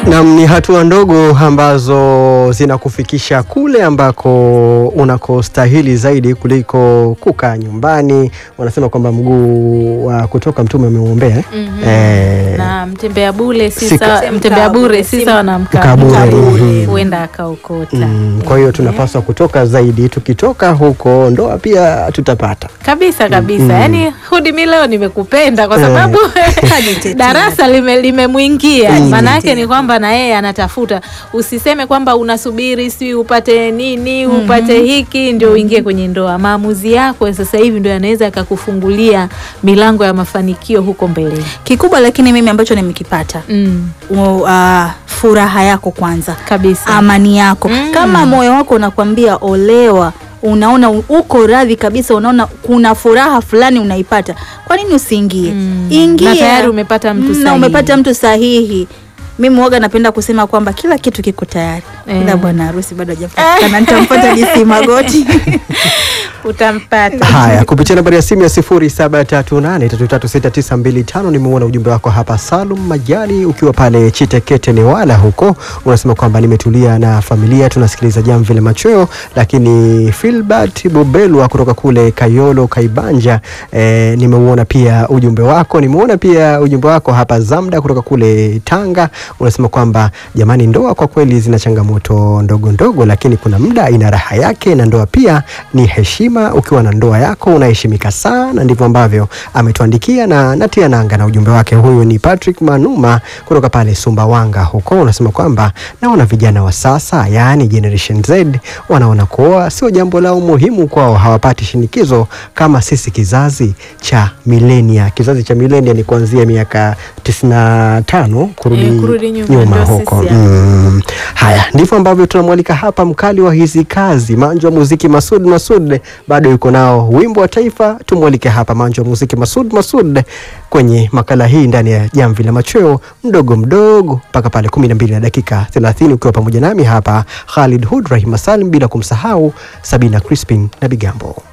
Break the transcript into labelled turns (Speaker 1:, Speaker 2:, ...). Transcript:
Speaker 1: Nam, ni hatua ndogo ambazo zinakufikisha kule ambako unakostahili zaidi kuliko kukaa nyumbani. Wanasema kwamba mguu wa kutoka mtume umeuombea eh?
Speaker 2: Mhm.
Speaker 1: Eh,
Speaker 2: na mtembea bure si
Speaker 1: Sika-
Speaker 2: sawa, mtembea bure si sawa na mkaa
Speaker 1: Mkaa bure, mhm.
Speaker 2: huenda akaokota.
Speaker 1: mm, kwa hiyo tunapaswa kutoka zaidi. Tukitoka huko ndoa pia tutapata.
Speaker 2: kabisa kabisa.
Speaker 1: Mm.
Speaker 2: Yani hudi mi leo nimekupenda kwa
Speaker 1: Eh.
Speaker 2: sababu
Speaker 3: Kajitetea.
Speaker 2: darasa lime- limemwingia.
Speaker 1: Mm.
Speaker 2: Maana yake ni kwamba na yeye anatafuta. Usiseme kwamba unasubiri si upate nini upate hiki ndio uingie kwenye ndoa. Maamuzi yako ya sasa hivi ndio yanaweza yakakufungulia milango ya mafanikio huko mbeleni.
Speaker 3: Kikubwa lakini mimi ambacho nimekipata
Speaker 2: Mm.
Speaker 3: u- ah, furaha yako kwanza,
Speaker 2: Kabisa.
Speaker 3: amani yako.
Speaker 2: Mm.
Speaker 3: Kama moyo wako unakwambia olewa, unaona u- uko radhi kabisa, unaona kuna furaha fulani unaipata, kwa nini usiingie?
Speaker 2: Mm.
Speaker 3: Ingia
Speaker 2: Na tayari umepata mtu
Speaker 3: Mm, na
Speaker 2: sahihi.
Speaker 3: umepata mtu sahihi. Mimi waga napenda kusema kwamba kila kitu kiko tayari,
Speaker 2: Eh.
Speaker 3: ila bwana harusi bado hajapatikana. Nitampata DC Magoti.
Speaker 2: Utampata.
Speaker 1: Haya, kupitia nambari ya simu ya 0738336925 nimeona ujumbe wako hapa. Salum Majali ukiwa pale Chitekete Newala huko, unasema kwamba nimetulia na familia tunasikiliza Jamvi la Machweo. Lakini Filbert Bobelwa kutoka kule Kayolo Kaibanja, eh, nimeuona pia ujumbe wako. Nimeona pia ujumbe wako hapa. Zamda kutoka kule Tanga unasema kwamba jamani, ndoa kwa kweli zina changamoto ndogo ndogo, lakini kuna muda ina raha yake, na ndoa pia ni heshima. Ukiwa na ndoa yako unaheshimika sana. Ndivyo ambavyo ametuandikia na natia nanga na ujumbe wake. Huyu ni Patrick Manuma kutoka pale Sumbawanga huko, unasema kwamba naona vijana wa sasa, yaani Generation Z, wanaona kuoa sio jambo lao muhimu kwao, hawapati shinikizo kama sisi kizazi cha milenia. Kizazi cha milenia ni kuanzia miaka 95 kurudi,
Speaker 2: Eh, kurudi nyuma,
Speaker 1: nyuma
Speaker 2: ndio
Speaker 1: huko
Speaker 2: sisi hapa.
Speaker 1: Mm. Haya, ndivyo ambavyo tunamwalika hapa mkali wa hizi kazi Manjo wa muziki Masud Masud, bado yuko nao wimbo wa taifa. Tumwalike hapa Manjo wa muziki Masud Masud kwenye makala hii ndani ya Jamvi la Machweo, mdogo mdogo mpaka pale kumi na mbili na dakika 30 ukiwa pamoja nami hapa Khalid Hud Rahima Salim, bila kumsahau Sabina Crispin na Bigambo.